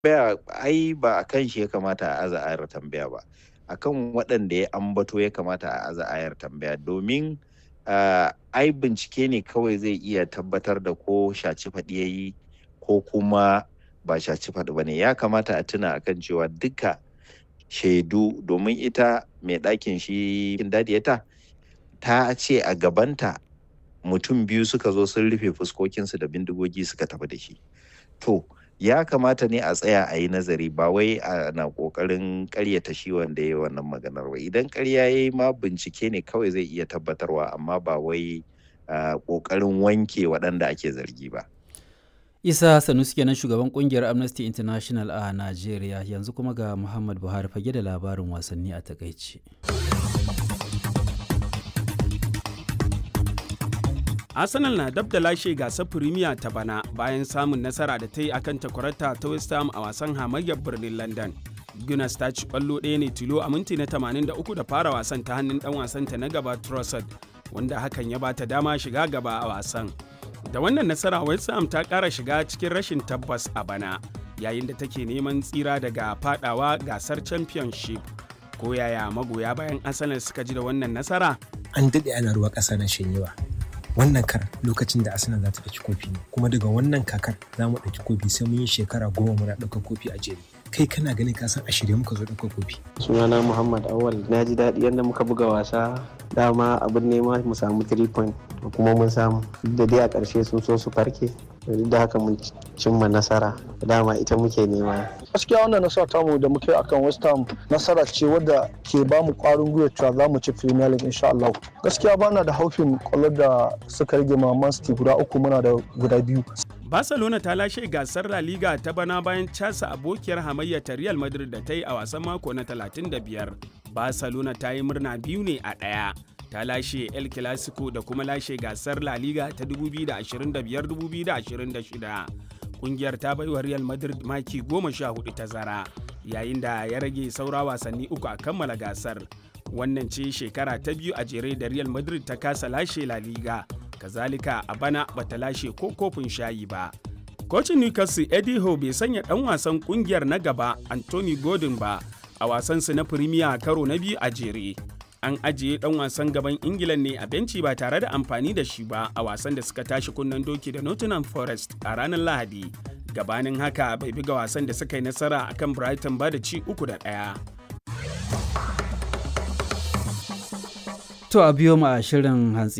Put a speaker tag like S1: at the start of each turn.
S1: tambaya ai ba a kan shi ya kamata a aza ayar tambaya ba akan waɗanda ya ambato ya kamata a aza ayar tambaya domin uh, ai bincike ne kawai zai iya tabbatar da ko shaci faɗi ya yi ko kuma ba shaci faɗi ba ne ya kamata a tuna akan cewa duka shaidu domin ita mai ɗakin shi dadiyata ta ce a gabanta mutum biyu suka zo sun rufe fuskokinsu da bindigogi suka tafi da shi to ya kamata ne a tsaya a yi nazari ba wai ana kokarin karyata shi wanda ya yi wannan maganar ba idan karya ya yi ma bincike ne kawai zai iya tabbatarwa amma ba wai kokarin wanke waɗanda ake zargi ba
S2: isa sanusi kenan shugaban kungiyar amnesty international a najeriya yanzu kuma ga muhammad buhari fage da labarin wasanni a takaici
S3: arsenal na dab da lashe gasar firimiya ta bana bayan samun nasara da ta yi akan takwarata ta west ham a wasan hamayyar birnin london gunas ta ci kwallo ɗaya ne tilo a minti na 83 da fara wasan ta hannun dan wasanta na gaba trossard wanda hakan ya bata dama shiga gaba a wasan da wannan nasara west ham ta ƙara shiga cikin rashin tabbas a bana yayin da take neman tsira daga fadawa gasar championship ko yaya magoya bayan arsenal suka ji da wannan nasara
S4: an daɗe ana ruwa ƙasa na shanyewa wannan kar lokacin da arsenal za ta ɗauki kofi ne kuma daga wannan kakar za mu ɗauki kofi sai mun yi shekara goma muna ɗaukar kofi a jere kai kana ganin ka san a shirye muka zo ɗaukar kofi
S5: sunana muhammad awal na ji daɗi yadda muka buga wasa dama abin nema mu samu 3 point kuma mun samu da dai a ƙarshe sun so su farke duk da haka mun cimma nasara dama ita muke nema
S6: gaskiya wannan nasara tamu da muke akan west ham nasara ce wadda ke ba mu ƙwarin gwiwa cewa za mu ci premier league insha Allah gaskiya bana da haufin kwallo da suka rage ma man city guda uku muna da guda biyu
S3: Barcelona ta lashe gasar La Liga ta bana bayan casa abokiyar hamayya ta Real Madrid da ta yi a wasan mako na 35. Barcelona ta yi murna biyu ne a ɗaya. Ta lashe El Clasico da kuma lashe gasar La Liga ta 2025-2026. Kungiyar ta baiwa Real Madrid maki 14 tazara, yayin da ya rage saura wasanni uku a kammala gasar. Wannan ce shekara ta biyu a jere da Real Madrid ta kasa lashe La Liga. kazalika a bana bata lashe ko kofin shayi ba. Kocin Newcastle Eddie Howe bai sanya ɗan wasan ƙungiyar na gaba Anthony Gordon ba a wasansu na Premier karo na biyu a jere. An ajiye ɗan wasan gaban Ingila ne a benci ba tare da amfani da shi ba a wasan da suka tashi kunnen doki da Nottingham Forest a ranar Lahadi. Gabanin haka bai buga wasan da suka yi nasara akan Brighton ba da ci uku da ɗaya.
S2: To a biyo mu a shirin hantsi